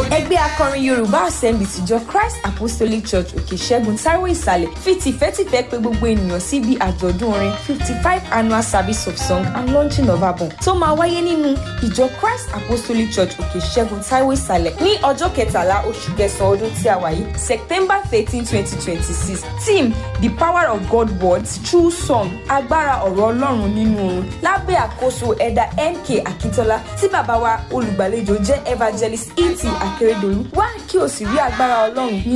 ẹgbẹ́ akọrin yorùbá assembly tìjọ christ apostolic church òkè ṣẹ́gun taiwo ìsàlẹ̀ fi tìfẹ́tìfẹ́ pé gbogbo ènìyàn síbi àjọ̀dún orin fifty five annual service of song and launching of album tó máa wáyé nínú ìjọ christ apostolic church òkè ṣẹ́gun taiwo ìsàlẹ̀ ní ọjọ́ kẹtàlá oṣù kẹsàn-án ọdún tí a wà yìí september thirteen twenty twenty six team the power of god words through song agbára ọ̀rọ̀ ọlọ́run nínú oorun lábẹ́ àkóso ẹ̀dà mk akíntola tí bàbá wa olùgbàlejò jẹ́ evangelist et akérèdọ́lù wá kí o sì rí agbára ọlọ́run ní